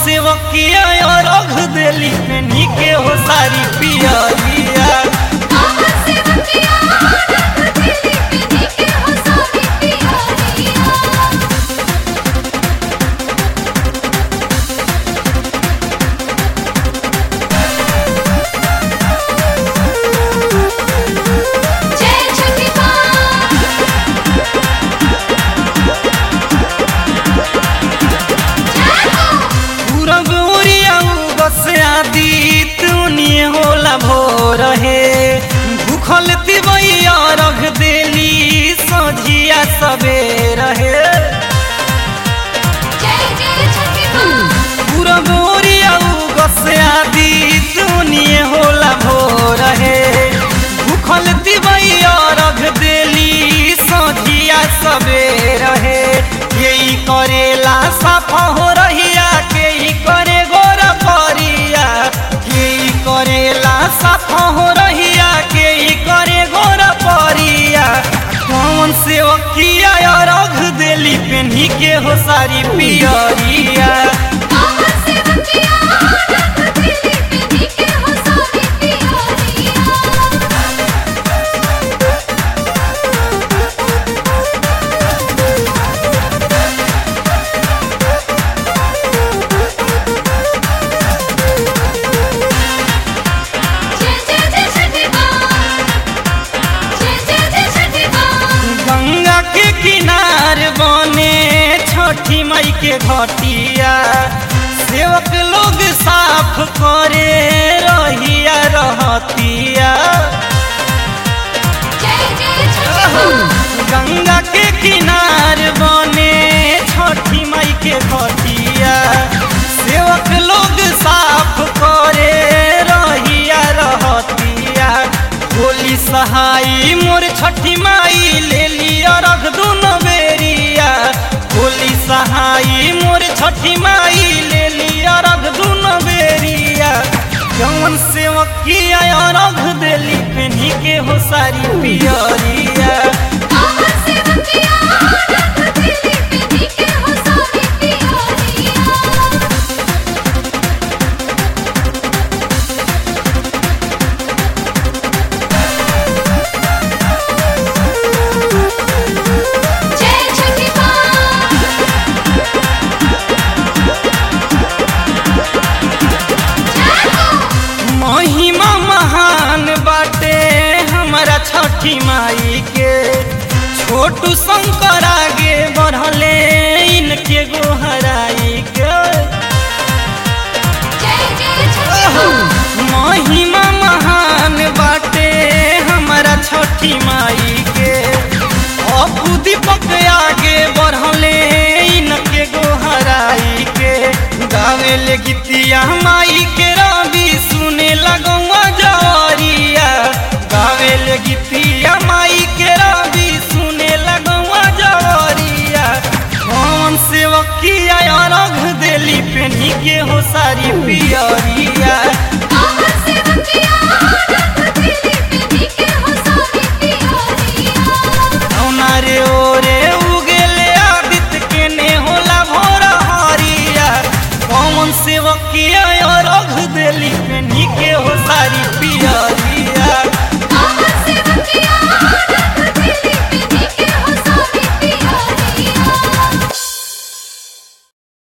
सेवकिया रख देली पेनी के हो सारी पियरिया जय छठी माँ पूरब ओरिया बस आदि तुनिए होला भोर हे भूखल तिबैया रख देली सझिया सबेर हे जय जय छठी माँ पूरब ओरिया बस आदि तुनिए होला भोर हे भूखल तिबैया रख देली सझिया सबेर हे यही करेला साफा हो रहिया के ही करे गोर परिया के ही करेला साफा हो रहिया के ही करे गोर परिया कौन से वकिया रख देली पेन्ही के हो सारी पियरिया गंगा के किनार बने छठी मई के घटिया सेवक लोग साफ करे रहिया रहतिया गंगा के किनार बने छठी मई के घटिया सेवक लोग साफ करे रहिया रहतिया होली सहाई मोर छठी माई ले लिया रख दुनो बेरिया होली सहाई मोर छठी माई ले लिया रख दुनो बेरिया जवन सेवकिया रख देली पेन्ही के हो सारी पियरिया जय छठी माँ महिमा महान बाटे हमारा छठी माई के छोटू शंकर आगे बढ़ले इनके गोहराई के जय जय छठी माँ महिमा महान बाटे हमारा छठी माई के अपू दीपक आगे बढ़ले इनके गोहराई के गावे ले गीतिया माई के रवि सुने लगौआ जवरिया गावे ले गीतिया माई के रवि सुने लगौआ जवरिया कौन सेवकिया रख देली पेन्ही के हो सारी पियरिया से बंदिया